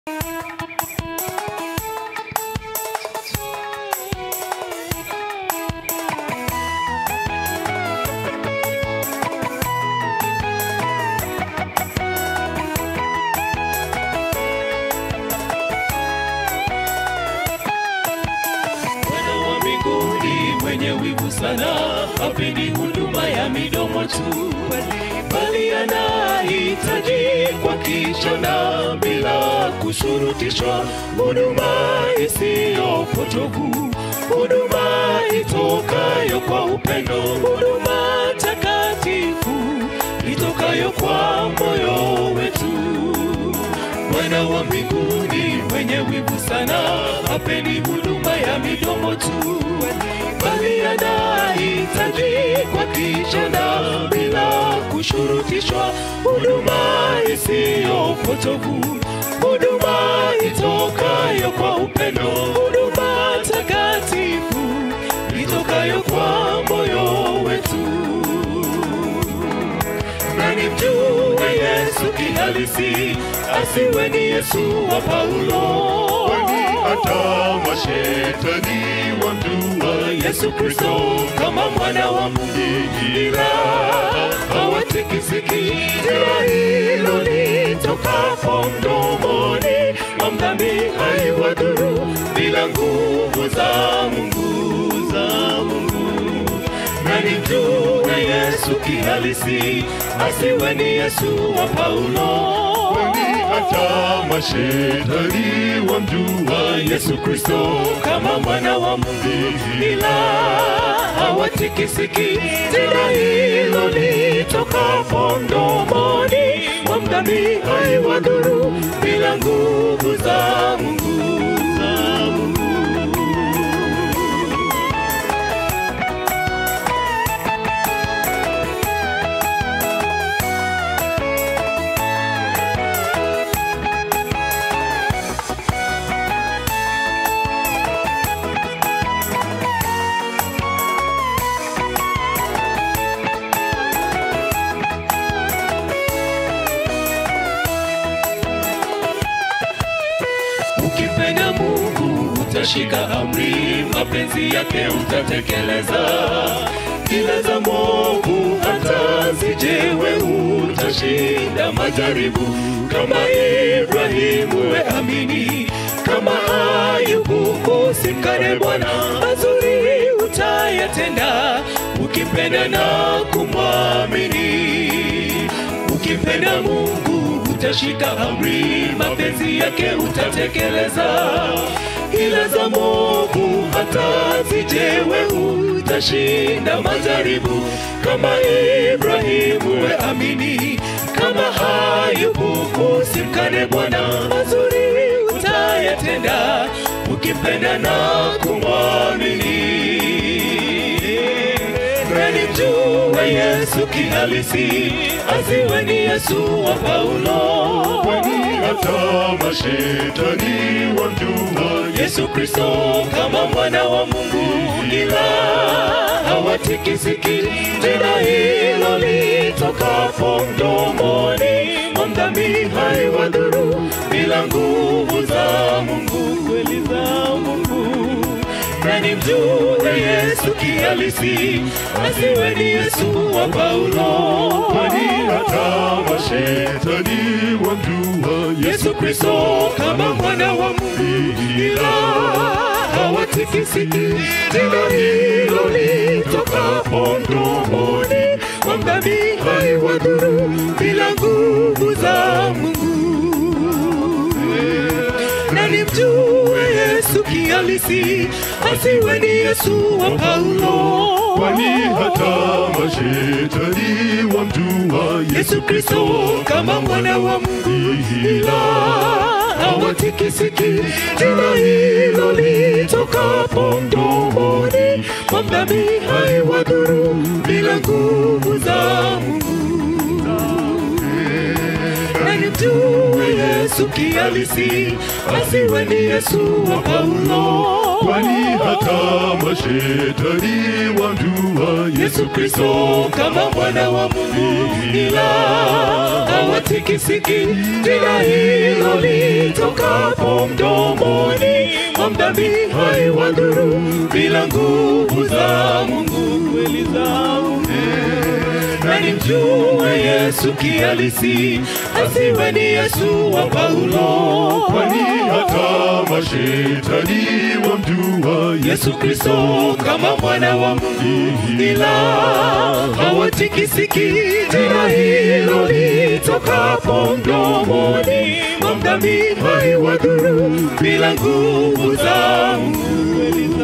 Bwana wa mbinguni mwenye wivu sana, hapendi huduma ya midomo tu, bali anahitaji kwa kicho na bila kushurutishwa, huduma isiyo potovu, huduma itokayo kwa upendo, huduma takatifu itokayo kwa moyo wetu. Bwana wa mbinguni mwenye wivu sana, hapendi huduma ya midomo tu, bali anahitaji kwa kicho na bila kushurutishwa, huduma isiyo potovu, huduma itokayo kwa upendo, huduma takatifu itokayo kwa moyo wetu na nimjue Yesu kihalisi, asiwe ni Yesu wa Paulo. Kwani hata mashetani wamjua Yesu Kristo kama mwana wa Mungu, ila hawatikisiki. Jina hilo litokapo mdomoni mwa mdhambi haiwadhuru, bila nguvu za Mungu za Mungu na nimjue Yesu kihalisi, asiwe ni Yesu wa Paulo. Kwani hata mashetani wamjua Yesu Kristo kama mwana wa Mungu, ila hawatikisiki. Jina hilo litokapo mdomoni mwa mdhambi haiwadhuru, bila nguvu za Mungu za Mungu. Ukipenda Mungu utashika amri, mapenzi yake utatekeleza. Ila za mwovu hata zijewe, utashinda majaribu. Kama Ibrahimu we amini, kama Ayubu usimkane Bwana, mazuri utayatenda, ukipenda na kumwamini. Ukipenda Mungu utashika amri, mapenzi yake utatekeleza. Ila za mwovu hata zijewe, utashinda majaribu. Kama Ibrahimu we amini, kama Ayubu usimkane Bwana, mazuri utayatenda, ukipenda na kumwamini na nimjue Yesu kihalisi, asiwe ni Yesu wa Paulo. Kwani hata mashetani wamjua Yesu Kristo kama mwana wa Mungu, ila hawatikisiki. Jina hilo litokapo mdomoni mwa mdhambi haiwadhuru, bila nguvu za Mungu, kweli za Mungu na nimjue Yesu kihalisi, asiwe ni Yesu wa Paulo. Kwani hata mashetani wamjua Yesu Kristo kama mwana wa Mungu, ila hawatikisiki. Jina hilo litokapo mdomoni mwa mdhambi haiwadhuru, bila nguvu za Mungu na nimjue Yesu kihalisi, asiwe ni Yesu wa Paulo. Kwani hata mashetani wamjua Yesu Kristo kama mwana wa Mungu, ila hawatikisiki. Jina hilo litokapo mdomoni mwa mdhambi haiwadhuru, bila nguvu za Mungu na nimjue Yesu kihalisi, asiwe ni Yesu wa Paulo. kwani hata mashetani wamjua Yesu Yesu Kristo kama mwana wa Mungu, ila hawatikisiki. Jina hilo litokapo mdomoni mwa mdhambi haiwadhuru, bila nguvu za Mungu kweli zangu na nimjue Yesu kihalisi, asiwe ni Yesu wa Paulo, kwani hata mashetani wamjua Yesu Yesu Kristo kama mwana wa Mungu, ila hawatikisiki. Jina hilo litokapo mdomoni mwa mdhambi haiwadhuru, bila nguvu za Mungu kweli